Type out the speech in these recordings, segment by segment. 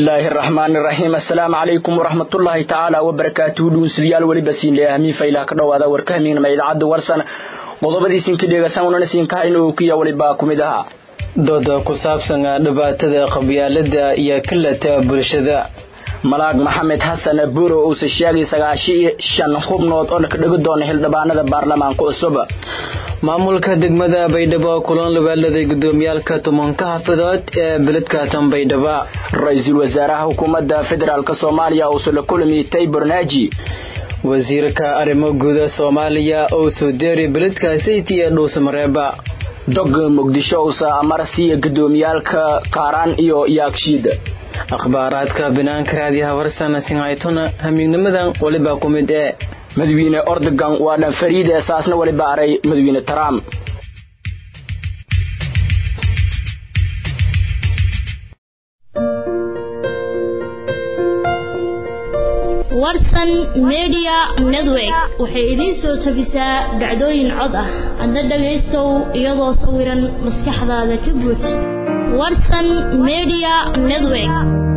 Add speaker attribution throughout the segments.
Speaker 1: bismillaahi araxmaani iraxiim assalaamu calaykum waraxmatullaahi tacaala wabarakaatuhu dhuunsadayaal weliba siinle ahmiin faylaa ka dhowaada warka hamiignama idaacadda warsan qodobadiisinka dheegasan unana siinkahayn oo kiya walibaa ku mid ahaa
Speaker 2: dooda ku saabsan dhibaatada qabyaalada iyo kalata bulshada
Speaker 1: malaag maxamed xasan buuro uusa sheegay sagaashi shan xubnood oo ka dhigi doona xildhibaanada baarlamaanka cusub
Speaker 2: maamulka degmada baydhabo kulan labaaladay gudoomiyaalka tobanka xafadood ee beledka tanbaydhaba
Speaker 1: ra-iisul wasaaraha xukuumadda federaalk soomaaliya uusa la kulmi taybor naaji
Speaker 2: wasiirka arrimo guuda soomaaliya oo soo deeray beledka sayti ee dhuusamareeba
Speaker 1: dog muqdisho uusa amarsiiya gudoomiyaalka kaaraan iyo yaagshiid
Speaker 2: akhbaaraadka banaanka raadiyaha warsan sinhaytona hamiignimadan waliba ku mid ee
Speaker 1: madawiine ordogan waa dhan fariid ee saasna waliba aray madawiine trump
Speaker 3: warsan media network waxay idiin soo tabisaa dhacdooyin cod ah adna dhagaystow iyadoo sawiran maskaxdaada ka buuj warsan media network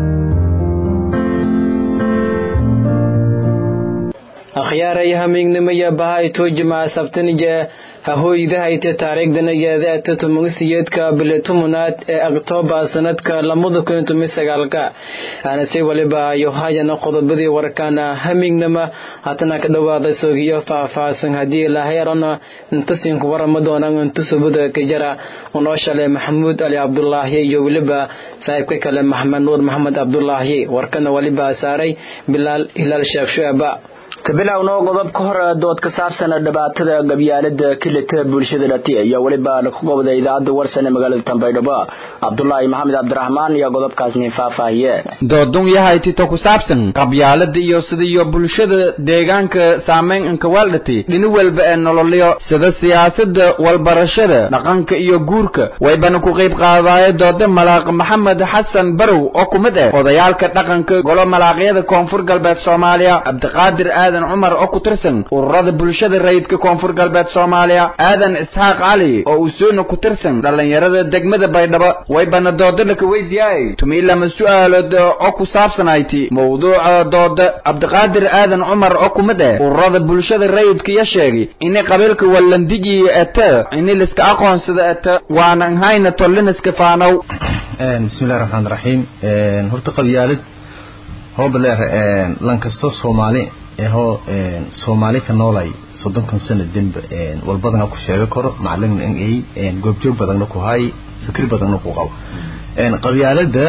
Speaker 2: akhyaaray hamiignimaya bahay tuujima sabtanija hahooydahayte taariikhdanageedaata tumagisiyeedka biletumunaad ee oktoobar sanadka lamada kun tumi sagaalka aanase waliba yohayana qodobadii warkana hamiignama hatana ka dhawaada soogiyo faahfaahsan haddii lahayrana intasinku warama doonaan intusubada kajara unoo shale maxamuud ali cabdulaahi iyo weliba saaxiibka kale maxamed nuur maxamed cabdulaahi warkana waliba saaray bilaal hilaal sheekh shueba
Speaker 1: kabilowno qodob ka hor dood ka saabsan dhibaatada gabyaalada kilita bulshada dhati ayaa weliba laga gobda idaacadda warsan ee magaalada tanbaydhabo cabdulaahi maxamed cabdiraxmaan iyo qodobkaasni faahfaahiye
Speaker 4: doodun yahay tito ku saabsan qabyaalada iyo sidiyo bulshada deegaanka saameyn inkawaaldhati dhini walba ee nololyo sida siyaasada walbarashada dhaqanka iyo guurka waybana ku qayb qaadaaye dooda malaaq maxamed xasan barow oo ku mid ah odayaalka dhaqanka golo malaaqyada koonfur galbeed soomaaliya cabdiqaadir aadan cumar oo ku tirsan ururada bulshada rayidka koonfur galbeed soomaaliya aadan isxaaq cali oo usuuna ku tirsan dhallinyarada degmada baydhabo waybana dooda laka weydiyaay tumiilama su-aalood oo ku saabsanayti mawduuca dooda cabdiqaadir aadan cumar oo ku mid ah ururada bulshada rayidka ya sheegay ini qabiilka wallandigi ete ini liska aqoonsada ete waanan hayna tolliniska faanow
Speaker 5: bismillahi raxmaan raxiim horta qabyaalad hoobaleer lankasto soomaali ehoo soomaali ka noolay soddonkan sano dembe walbadana ku sheega karo macalin n a goobjoog badanna ku hay fikir badanna ku qabo qabyaalada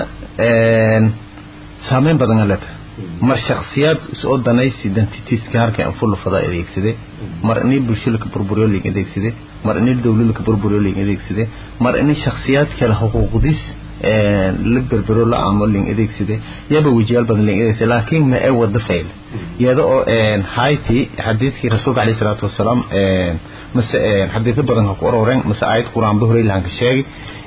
Speaker 5: saameyn badana leta mar shaksiyaad isoo danaysi identitiska harka anfulufada adeegsade mar ini bulsho laka burburiyo ling adeegsade mar ini dawlad laka burburiyo ling adeegsade mar ini shaksiyaad kale xuquuqdis la berbero la aamo ling adeegsade yaba wejiyaal badan ling adeegsade laakiin ma ee wada fail iyada oo hayti xadiidkii rasuulka alayhi salaatu wasalaam mase xadiidyo badan ha ku ororeen mase aayad qur-aan ba horey lahanka sheegay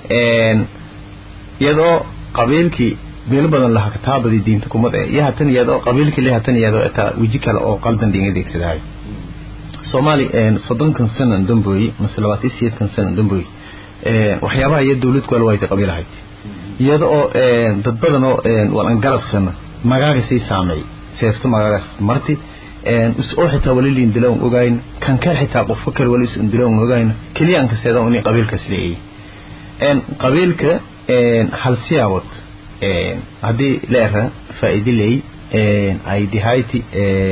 Speaker 5: iyadoo qabiilkii meelo badan laha kataabadii diinta kumad eh iyo hatan iyadoo qabiilkii le hatan iyadoo etaa weji kale oo qaldan ling adeegsadahay soomaali soddonkan sanan dambooyi mase labaatan siyeedkan sanan dambooyi waxyaabaha iyo dawlad kuala wayta qabiilahayd iyada oo dad badan oo walan galabsana magaagasay saameey seefto magaagaas marti is-oo xitaa wali liindila on ogayn kan kale xitaa qofka kale wali is-undila on ogayn keliya aan kaseeda inay qabiilkaas leeyahay qabiilka hal siyaabod haddii leera faa'iide leey ay dihayti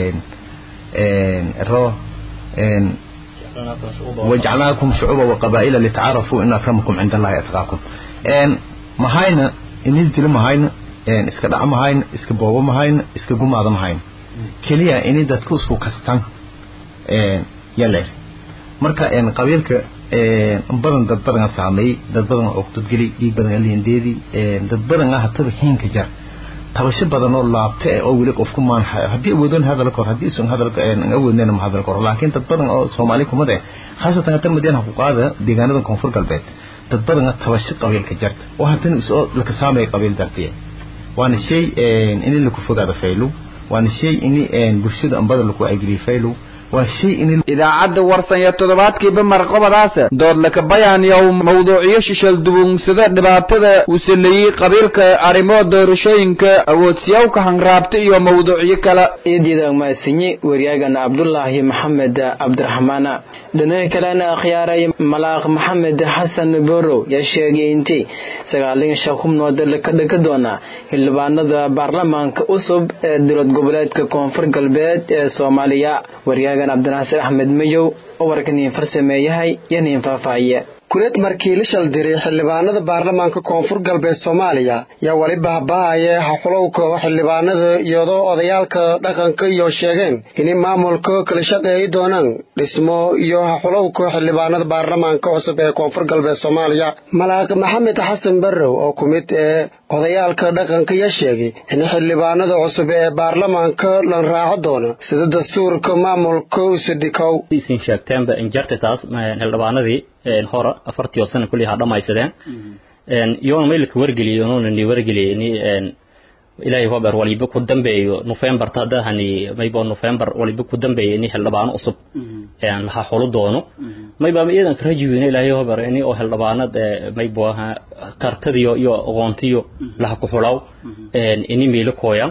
Speaker 5: ro wajcalnaakum shucuuba waqabaa'ila litacaarafuu in akramakum cinda allahi atqaakum mahayna inis dilo mahayna iska dhac mahayna iska boobo mahayna iska gumaada mahayna keliya ini dadku isku kastan yaleer marka qabiilka badan dad badan saameeyey dad badan oo dadgeli dhiig badan aliindeedi dad badan ah hataba hiinka jar tabasho badan oo laabta oo weli qofku maan haddii awoodoon hadal kor haddii isun hadal awoodnayna ma hadal kor laakiin dad badan oo soomaali kumad eh khaasatan hatan madiina ku qaada deegaanada koonfur galbeed dad badan tabasho qabiilka jarta oo haddana isoo laka saamaya qabiil dartiya waana shay in laku fogaada faylow waana shay in bulshada ambada laku agriya faylow waa shay in
Speaker 4: idaacadda warsan iyo toddobaadkiiba marqabadaas dood laka bayaaniyow mawduucyo shishal dubunsada dhibaatada uu saleeyey qabiilka arrimo doorashooyinka awoodsiyawka hanraabta iyo mawduucyo kale
Speaker 2: eedyada maasinye waryaagana cabdulaahi maxamed cabdiraxmaana dhinaca kalena akhyaaray malaaq maxamed xasan borow yaa sheegay intii sagaalin shan xubnood laka dhigi doona xildhibaanada baarlamaanka cusub ee dowlad goboleedka koonfur galbeed ee soomaaliya waryaagan cabdinaasir axmed mayow oo warkaniin farsameeyahay iyo niin faahfaahiye
Speaker 6: kuleed markii la shaldiray xildhibaanada baarlamaanka koonfur galbeed soomaaliya yaa weli bahbahaya haxulowka xildhibaanada iyadoo odayaalka dhaqanka iyo sheegeen inay maamulka kala shaqeeyi doonaan dhismo iyo haxulowka xildhibaanada baarlamaanka cusub ee koonfur galbeed soomaaliya malaaq maxamed xasan barrow oo ku mid ee odayaalka dhaqanka yaa sheegay in xildhibaanada cusub ee baarlamaanka lan raaco doono sida dastuurka maamulka usadhikow
Speaker 7: isin sheegteenba injartitaas xildhibaanadii hore afartii oo sana kulli ha dhamaysadeen iyoona maylka wargeliyay onuuna ni wargeliyay ni ilaahay hober waliba ku dambeeyo november tadahani maybo november waliba ku dambeeyo ini xildhibaano cusub laha xulo doono mayba iyadan ka rajiweyna ilaahay hober ini oo xildhibaanad maybo kartadiyo iyo aqoontiyo laha ku xulaw ini meelo kooyan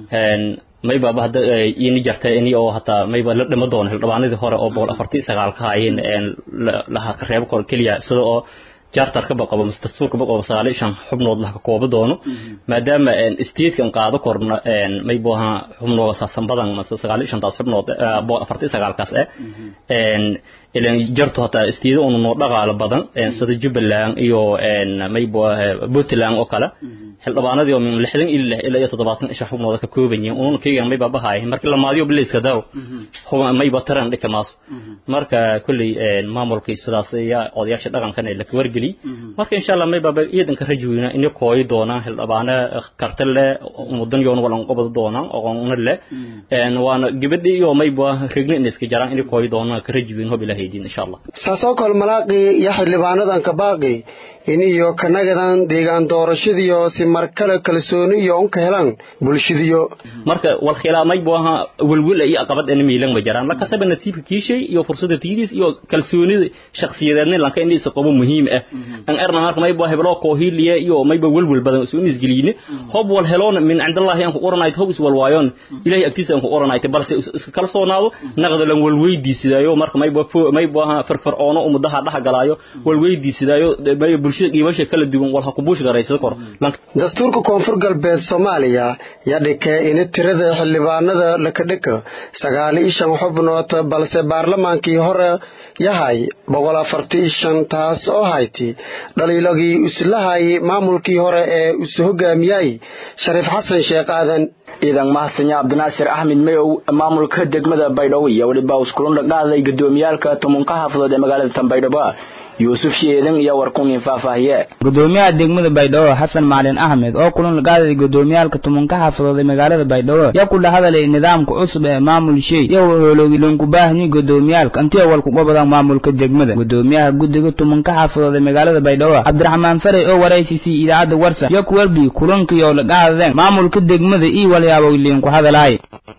Speaker 7: maybaba hadda ini jartay ini oo hataa mayba la dhima doono xildhibaanadii hore oo boqol afartii sagaal ka hayeen laha ka reebo kor keliya sida oo jaartarkaba qabo mise dastuurkaba qabo sagaal iyo shan xubnood laha ka koobo doono maadaama statekan qaado korna maybo aha xubnooda saasan badan mise sagaal iyo shantaas xubnood boqol afartii sagaalkaas eh ilan jarto hataa istiida unu noo dhaqaalo badan sida jubbaland iyo maybo puntland oo kale xildhibaanadii oo min lixdan ilaa ilaa iyo toddobaatan isha xubnooda ka kooban yihiin ununa keygan mayba bahaay markii lamaadiyo biliiska daw mayba taran dhika maaso marka kulley maamulkii sidaas ayaa odayaasha dhaqankan la ka wargeliy marka insha allah mayba iidan ka raji weyna inay kooyi doonaan xildhibaano karta leh mudan yoon walan qobad doonaan aqoonna leh waana gabadhi iyo mayba regni in iska jaraan inay kooyi doonaan ka raji weyn hob ilahay diin insha allah
Speaker 6: saasoo kale malaaqii iyo xildhibaanadan ka baaqi in iyo kanagadan deegaan doorashadiyo si mar kale kalsooni iyo unka helaan bulshadiyo
Speaker 7: marka wal khilaa maybo aha welwel iyo aqabad in miilan ma jiraan laka sabab nasiibka kiishay iyo fursada tiidis iyo kalsoonida shakhsiyadeedna lanka in isa qabo muhiim ah an erna marka maybo heblo koohiliya iyo maybo welwel badan soo isgeliyne hob wal heloon min cindallahi an ku oranayt hob is wal waayon ilaahay agtiisa an ku oranayt balse iska kalsoonaado naqda lan wal weydiisidaayo marka maybo maybo aha farfaroono umudaha dhax galaayo wal weydiisidaayo maybo bulshada qiibasha kala duwan wal ha ku buush garaysada kor
Speaker 6: dastuurka koonfur galbeed soomaaliya yaa dhikay in tirada xildhibaanada laka dhika sagaal iyo shan xubnood balse baarlamaankii hore yahay boqol afartii shan taas oo hayti dhaliilagii islahay maamulkii hore ee isu hogaamiyay shariif xasan sheekh aadan
Speaker 1: ciidan mahadsanya cabdinaasir axmed mayow maamulka degmada baydhabo iyo weliba uskulunda qaaday gudoomiyaalka tumunka xaafadood ee magaalada tanbaydhabo yuusuf sheedan iyo warkunin faahfaahiye
Speaker 8: gudoomiyaha degmada baydhabo xasan macalin axmed oo kulan lagaaday gudoomiyaalka tumanka xaafadood ee magaalada baydhabo yaa ku dhahadalay nidaamka cusub ee maamul shey iyo hooloogi loonku baahni gudoomiyaalka intii awal kuga badan maamulka degmada gudoomiyaha guddiga tumanka xaafadood ee magaalada baydhabo cabdiraxmaan farey oo waraysiisay idaacadda warsa iyo kuwalbi kulankii oo lagaadadeen maamulka degmada iyo walyaabo liinku hadalaay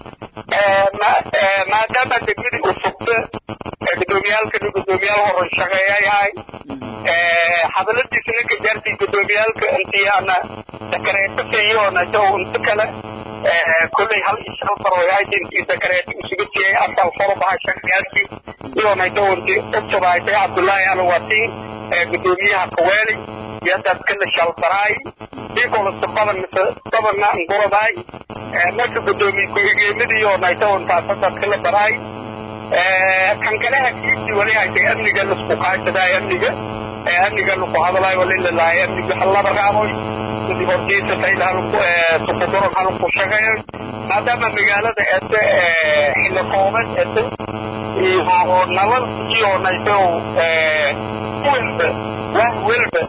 Speaker 9: maadaama degmadii uu sugta gudoomiyaalkani gudoomiyaal horan shaqeeya yahay hadaladiisna ka gaartay gudoomiyaalka intiyaana dakareetasiiyoona jaw inta kale kolley hal iyo shan far way intii dakareeti isugu siiyey asal faro baha shaqeyaasi iyoona jawanti usubaaytay cabdullaahi alwatiin gudoomiyaha kaweeli iyo dadkana shalbaraay ikolasta badan mise badanna nguradaay marka gudoomiye ku-xigeenadii oo naytawantaasa dadka la baraay kan kale hakiisii wali haytay amniga lasku kaashadaay amniga amniga laku hadalaay walilalahay amniga halaba raaboy dibortiisa sayda halku sukuduran halku shaqeeyo maadaama magaalada ete xilli kooban ete iyo nabad iyo nayto welba wah welba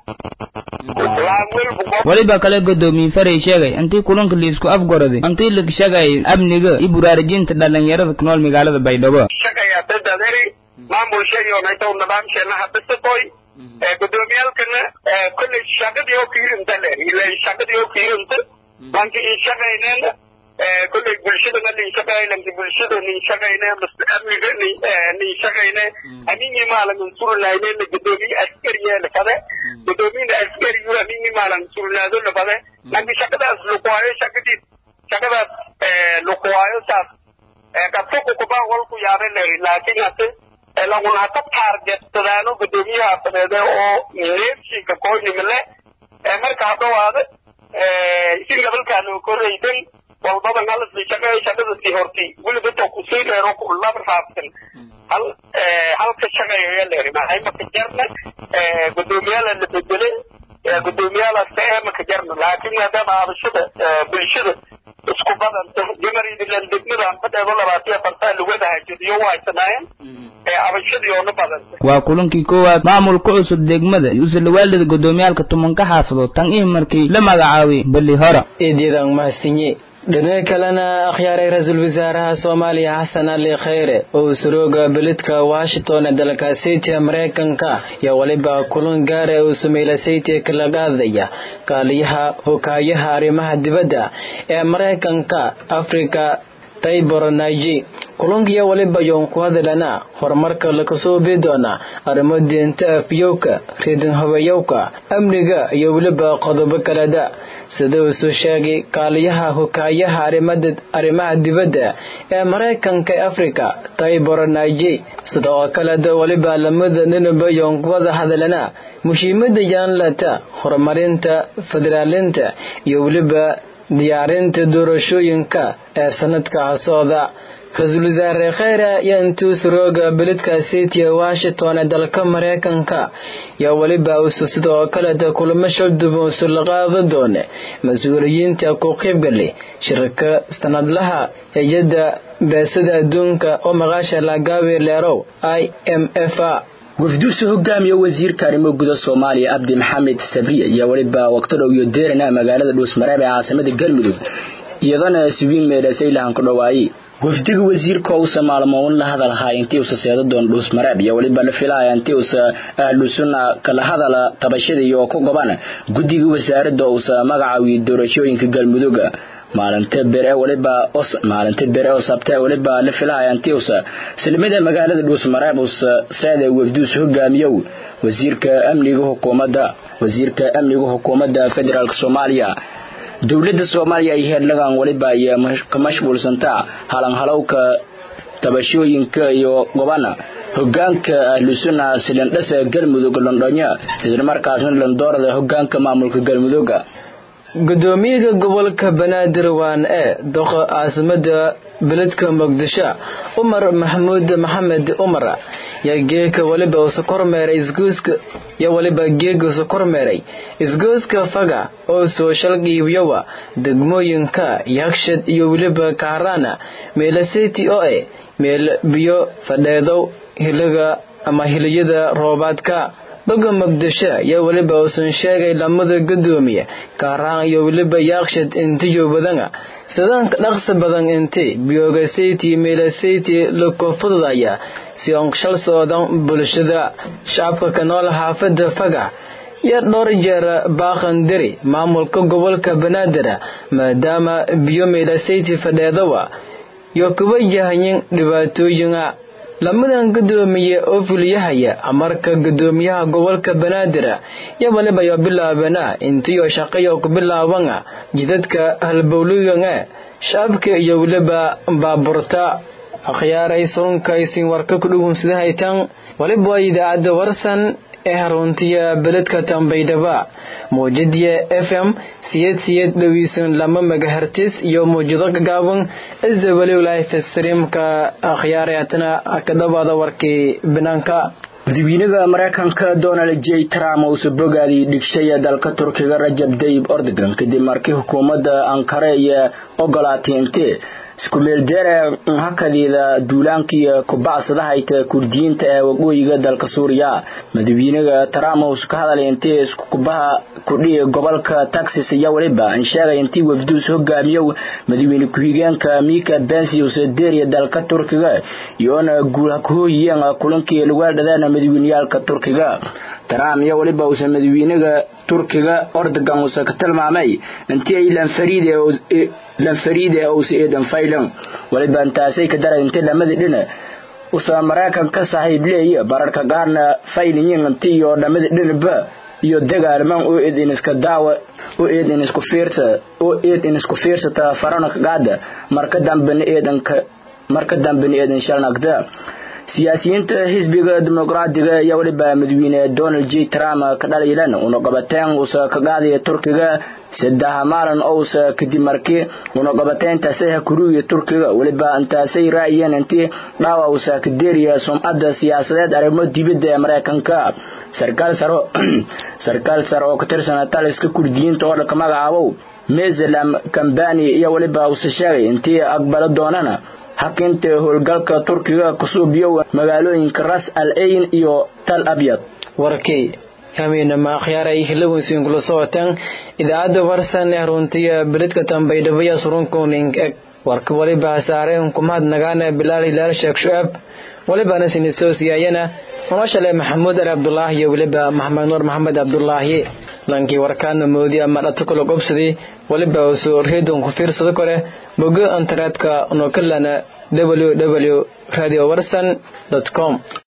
Speaker 8: weliba kale gudoomiye farey sheegay intii kulanka liisku afgoraday intii la shagay amniga iyo buraarajinta dhalinyarada ku nool magaalada baydhabo
Speaker 9: shaqayaa dadadari maamulsha iyo nayto nidaamsheena habisatoy gudoomiyaalkana kolley shaqadii oo kiirinta le ila shaqadii oo kiirinta lanka ii shaqayneen kolley bulshadana nin shaqeey lanki bulshada nin shaqeyne amniga nin shaqeyne amingi maalan surnaayne la gudoomiye askariye la fade gudoomiyada askarigu amingi maalan surnaado la fade lanki shaqadaas lukuwaayo shaqadii shaqadaas lukuwaayo saas qabtuku kuba walku yaabe lehi laakiin hase laguna hata taargetsadaano gudoomiyaha fadeede oo neefshiga koynimale marka hadhawaade isin gabalkaanu koraydan walbadan halasii shaqeey shaqadasii hortay weliba to kusii dheero laba raabsan hal halka shaqeeya leeri maxay maka jarna gudoomiyaala la bedele gudoomiyaalaas ka ee maka jarna laakiin maadaama abashada bulshada isku badanta jamaridilan degmada fadheedo labaatiya fartaa lugada hajadiyo waa haysanaayeen abashadii oona badanta
Speaker 8: waa kulankii koowaad maamulka cusub degmada yuusalawaalida gudoomiyaalka tumanka xaafadood tan ih markii la magacaabay beli hora
Speaker 2: eedyadaan mahadsinye dhinaca kalena akhyaaray ra-iisul wasaaraha soomaaliya xasan ali khayre oo surooga beledka washington ee dalka saytiga maraykanka yaa weliba kulan gaara uu sameeyla saytiga kala qaadaya kaaliyaha hokaayaha arrimaha dibadda ee maraykanka afrika taybor naiji kulankiyo waliba yoon ku hadalana horumarka lakasoo bii doona arrimo diinta afyowka reedin habayowka amniga iyo weliba qodobo kaleda sida uu soo sheegay kaaliyaha hokaayaha arrimaha dibadda ee maraykanka ee afrika taybor naiji sida oo kaleda waliba lamada ninaba yoon ku wada hadalana muhiimada yaanlata horumarinta federaalinta iyo weliba diyaarinta doorashooyinka ee sanadka socda ra-iisul wasaare kheyre ayaa intuu surooga beledka city washington ee dalka maraykanka yaa weliba usu sidoo kaleta kulamo shalduban usu la qaadan doone mas-uuliyiinta ku qaybgalay shirka sanadlaha hay-adda beesada adduunka oo maqaasha lagaabi leerow i m f a
Speaker 1: wafduusu hogaamiye wasiirka arrimo guda soomaaliya abdi maxamed sabriya iyo weliba waqti dhow iyo deerana magaalada dhuusmareeb ee caasimada galmudug iyadana subiin meedhasaylahan ku dhawaayey wafdiga wasiirka uusa maalmoon la hadalhaa intii usa seeda doon dhuusmareeb iyo weliba la filaya intii usa ahlu sunna kala hadala tabashada iyo ku goban guddiga wasaaradda uusa magacaawiye doorashooyinka galmuduga maalinta bere waliba os maalinta bere oo sabta waliba la filaya intii usa silmada magaalada dhuusmareeb usa seeda wafduus hogaamiyow wasiirka amniga hukuumadda wasiirka amniga hukuumadda federaalk soomaaliya dowladda soomaaliya ay heerlagan waliba ay ka mashquulsantaa halanhalowka tabashooyinka iyo gobana hogaanka ahlusunna silindhasa galmudug londhonya islamarkaasna landoorada hogaanka maamulka galmuduga
Speaker 2: gudoomiyaha gobolka banaadir waan ee doqa caasimada beledka muqdisho umar maxamuud maxamed umar yaa geeka waliba usa kormeeray isgooska yaa waliba geega usa kormeeray isgooska faga oo soo shalqiibiyowa degmooyinka yakshad iyo weliba kaaraana meelaseti oo eh meel biyo fadheedow hiliga ama hiliyada roobaadka doga muqdisho yaa weliba uusan sheegay lamada gudoomiye kaaraan iyo weliba yaakshad intiyo badana sidaanka dhaqsi badan inti biyoogasayti meelasayti lakofududaya si on shal soodan bulshada shacabka ka nool xaafada faga iyo dhowr jeer baaqandiri maamulka gobolka banaadir maadaama biyo meelasayti fadheedawa iyo kuwa yahayin dhibaatooyina lamadan gudoomiye oo fuliyahaya amarka gudoomiyaha gobolka banaadir yo waliba yo bilaabana intiyo shaqayo ku bilaabana jidadka halbowligan shacabka iyo weliba baaburta akhyaaray surunkaysin warka ku dhugun sida haytan waliba waa idaacadda warsan ee haruntiya beledka tambaydhaba muujadiya f m siyed siyed dhoweysan lama megahertis iyo muujado gagaaban isdawaliw life streamka akhyaareatna ka dhawaada warkii banaanka
Speaker 1: madaxweynaha maraykanka donald j trump uusa bogaadii dhigshaya dalka turkiga rajab dayib ordogan kadib markii xukuumadda ankara iyo ogolaatay intee isku meeldeere hakadiida duulaankiiyo kubacsadahaita kurdiyiinta ee waqooyiga dalka suuriya madaxweynaha trump uusa ka hadalay intii isku kubaha kudhihi gobolka texas iyo weliba an sheegay intii wafduus hogaamiyow madaxweyne ku-xigeenka mika bensi uusa deeriya dalka turkiga iyoona guul kahooyiyeen kulankii lagu dhadeen madaxweyneyaalka turkiga trump iyo weliba uusa madaxweynaha turkiga ordogan uuse ka tilmaamay intii ay lanfariide uusa eedan faylan waliba intaasay ka daray intii dhamadii dhina usa maraykanka saaxiib leeya bararka qaarna faylinyin intii iyo dhamadii dhinaba iyo dagaalman oo eed in iska daawa oo eed in isku fiirsa oo eed in isku fiirsata farana qaada marka dambena eedanka marka dambena eedan shalnagda siyaasiyiinta xisbiga dimuqraadiga ayaa weliba madaxweyne donald j trump ka dhaliilan una qabateen uusa ka qaadaya turkiga saddex maalin ousa kadib markii una qabateyntaasi kuriya turkiga weliba intaasay raayeen intii dhaawa uusa ka deeriya sumcadda siyaasadeed arrimo dibadda ee maraykanka sarkaal saro sarkaal sare oo ka tirsan taliska kurdiyiinta oo dhanka magacaabow meselam kambani iyo weliba uuse sheegay intii aqbalo doonana hakinta howlgalka turkiga kusuubiyo magaalooyinka ras al ayn iyo tal abyad
Speaker 2: warkii hamiinama akhyaaray hilawinsiin kula socotaan idaacadda warsan ee runtiya beledka tambaydhabaya surunkuning eg warka waliba hasaare unkumahad nagaana bilaal hilaal sheekh shu'aab walibana sinisoosiyayana noloshale maxamuud ali abdulaahi iyo weliba maxamed nuur maxamed abdulaahi lankii warkaana moodi ama dhata kula qobsaday waliba usoo reedon ku fiirsado kore bogo internetka nokalana www radio warsan com